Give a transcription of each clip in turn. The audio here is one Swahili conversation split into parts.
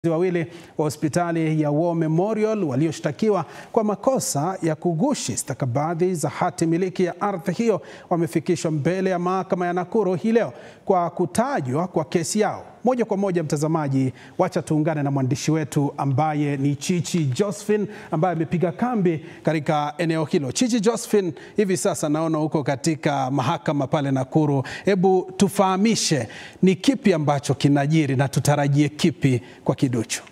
wawili wa hospitali ya War Memorial walioshtakiwa kwa makosa ya kugushi stakabadhi za hati miliki ya ardhi hiyo wamefikishwa mbele ya mahakama ya Nakuru hii leo kwa kutajwa kwa kesi yao. Moja kwa moja, mtazamaji, wacha tuungane na mwandishi wetu ambaye ni Chichi Josephine ambaye amepiga kambi katika eneo hilo. Chichi Josephine, hivi sasa naona uko katika mahakama pale Nakuru. Hebu tufahamishe ni kipi ambacho kinajiri na tutarajie kipi kwa kiduchu?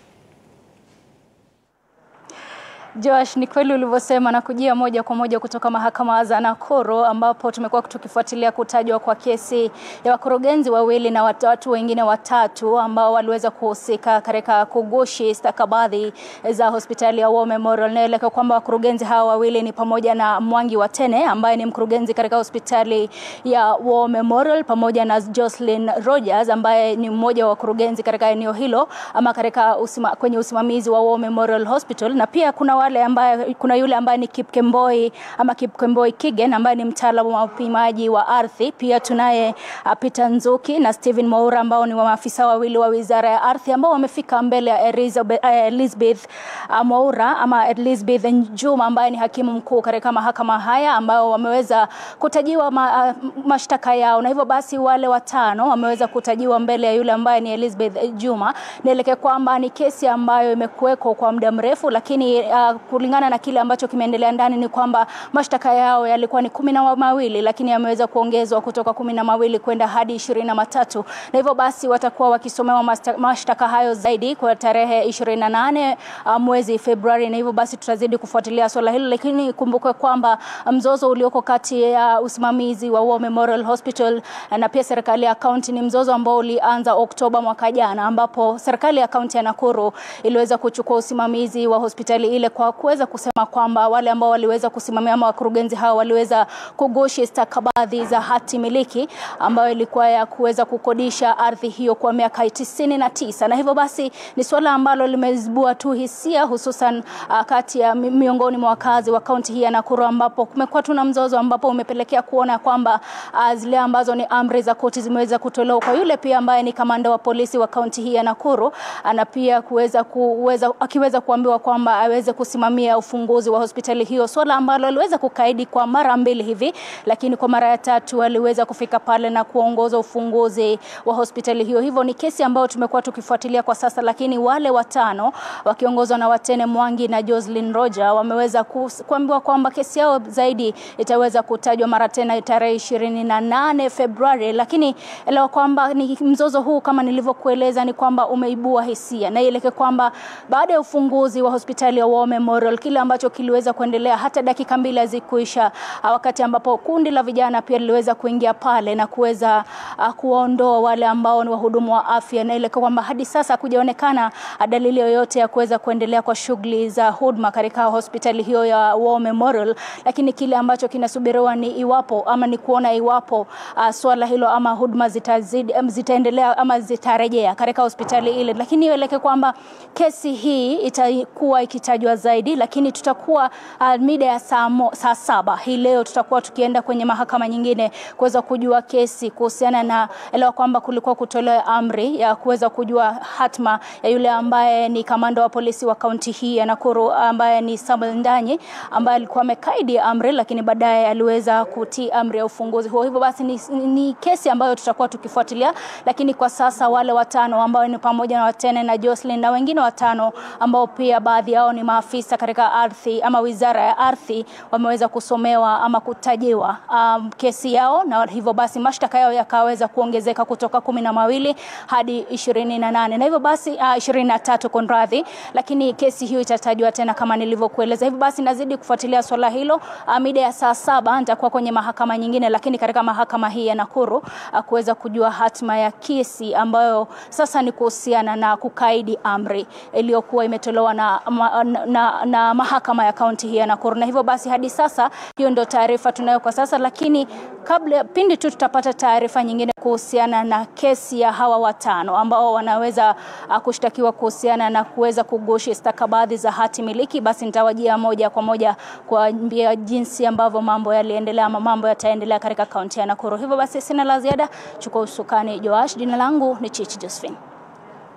Josh, ni kweli ulivyosema na kujia moja kwa moja kutoka mahakama za Nakuru ambapo tumekuwa tukifuatilia kutajwa kwa kesi ya wakurugenzi wawili na watu wengine watatu ambao waliweza kuhusika katika kugushi stakabadhi za hospitali ya War Memorial. Naeleka kwamba wakurugenzi hawa wawili ni pamoja na Mwangi Watene ambaye ni mkurugenzi katika hospitali ya War Memorial pamoja na Jocelyn Rogers ambaye ni mmoja wa wakurugenzi katika eneo hilo ama katika usima, kwenye usimamizi wa War Memorial Hospital na pia kuna wale ambaye, kuna yule ambaye ni Kipkemboi ama Kipkemboi Kigen ambaye ni mtaalamu wa upimaji wa ardhi. Pia tunaye uh, Peter Nzuki na Steven Mwaura ambao ni maafisa wawili wa Wizara ya Ardhi ambao wamefika mbele ya Elizabeth, uh, Elizabeth uh, Mwaura ama Elizabeth Njuma ambaye ni hakimu mkuu katika mahakama haya ambao wameweza kutajiwa ma, uh, mashtaka yao, na hivyo basi wale watano wameweza kutajiwa mbele ya yule ambaye ni Elizabeth Juma. Nielekea kwamba ni kesi ambayo imekuweko kwa muda mrefu, lakini uh, kulingana na kile ambacho kimeendelea ndani ni kwamba mashtaka yao yalikuwa ni kumi na mawili lakini yameweza kuongezwa kutoka kumi na mawili kwenda hadi ishirini na matatu na hivyo basi watakuwa wakisomewa mashtaka hayo zaidi kwa tarehe ishirini na nane mwezi Februari, na hivyo basi tutazidi kufuatilia swala hilo, lakini kumbukwe kwamba mzozo ulioko kati ya usimamizi wa War Memorial Hospital na pia serikali ya kaunti ni mzozo ambao ulianza Oktoba mwaka jana, ambapo serikali ya kaunti ya Nakuru iliweza kuchukua usimamizi wa hospitali ile kwa kuweza kusema kwamba wale ambao waliweza kusimamia ama wakurugenzi hao waliweza kugushi stakabadhi za hati miliki ambayo ilikuwa ya kuweza kukodisha ardhi hiyo kwa miaka tisini na tisa na hivyo basi ni suala ambalo limezibua tu hisia hususan uh, kati ya miongoni mwa wakazi wa kaunti hii ya Nakuru ambapo kumekuwa tuna mzozo ambapo umepelekea kuona kwamba uh, zile ambazo ni amri za koti zimeweza kutolewa kwa yule pia ambaye ni kamanda wa polisi wa kaunti hii ya Nakuru na pia kuweza kuweza akiweza kuambiwa kwamba aweze kusimamia ufunguzi wa hospitali hiyo, swala ambalo aliweza kukaidi kwa mara mbili hivi, lakini kwa mara ya tatu aliweza kufika pale na kuongoza ufunguzi wa hospitali hiyo. Hivyo ni kesi ambayo tumekuwa tukifuatilia kwa sasa, lakini wale watano wakiongozwa na Watene Mwangi na Jocelyn Roger wameweza kuambiwa kwamba kesi yao zaidi itaweza kutajwa mara tena tarehe ishirini na nane Februari, lakini elewa kwamba ni mzozo huu kama nilivyokueleza ni kwamba umeibua hisia na ileke kwamba baada ya ufunguzi wa hospitali ya War Memorial kile ambacho kiliweza kuendelea hata dakika mbili hazikuisha, wakati ambapo kundi la vijana pia liliweza kuingia pale na kuweza uh, kuwaondoa wale ambao ni wahudumu wa afya, na ile kwamba hadi sasa hakujaonekana dalili yoyote ya kuweza kuendelea kwa shughuli za huduma katika hospitali hiyo ya War Memorial, lakini kile ambacho kinasubiriwa ni iwapo ama ni kuona iwapo uh, swala hilo ama huduma zitazidi, um, zitaendelea ama zitarejea katika hospitali ile, lakini ieleke kwamba kesi hii itakuwa ikitajwa zaidi lakini tutakuwa uh, mida ya saa, mo, saa saba hii leo tutakuwa tukienda kwenye mahakama nyingine kuweza kujua kesi kuhusiana na elewa kwamba kulikuwa kutolewa amri ya kuweza kujua hatma ya yule ambaye ni kamanda wa polisi wa kaunti hii ya Nakuru ambaye ni Samuel Ndanyi ambaye alikuwa amekaidi amri, lakini baadaye aliweza kutii amri ya ufunguzi huo. Hivyo basi ni, ni kesi ambayo tutakuwa tukifuatilia, lakini kwa sasa wale watano ambao ni pamoja na Watene na Jocelyn na wengine watano ambao pia baadhi yao ni maafisa katika ardhi ama wizara ya ardhi wameweza kusomewa ama kutajiwa um, kesi yao, na hivyo basi mashtaka yao yakaweza kuongezeka kutoka kumi na mawili hadi ishirini na nane na hivyo basi uh, ishirini na tatu konradhi, lakini kesi hiyo itatajwa tena kama nilivyokueleza. Hivyo basi nazidi kufuatilia swala hilo. Uh, mida ya saa saba nitakuwa kwenye mahakama nyingine, lakini katika mahakama hii ya Nakuru uh, kuweza kujua hatma ya kesi ambayo sasa ni kuhusiana na kukaidi amri iliyokuwa imetolewa na, na, na, na mahakama ya kaunti hii ya Nakuru. Na hivyo basi hadi sasa hiyo ndio taarifa tunayo kwa sasa, lakini kabla pindi tu tutapata taarifa nyingine kuhusiana na kesi ya hawa watano ambao wanaweza uh, kushtakiwa kuhusiana na kuweza kugushi stakabadhi za hati miliki, basi nitawajia moja kwa moja kuambia jinsi ambavyo mambo yaliendelea ama mambo yataendelea katika kaunti ya Nakuru. Hivyo basi sina la ziada, chukua usukani Joash. Jina langu ni Chichi Josephine.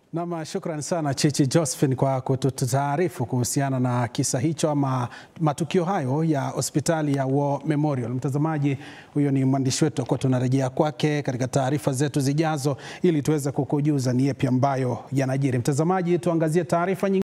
Nam, shukran sana Chichi Josephine kwa kututaarifu kuhusiana na kisa hicho ama matukio hayo ya hospitali ya War Memorial. Mtazamaji, huyo ni mwandishi wetu, kwa tunarejea kwake katika taarifa zetu zijazo ili tuweze kukujuza ni yapi ambayo yanajiri. Mtazamaji, tuangazie taarifa nyingine.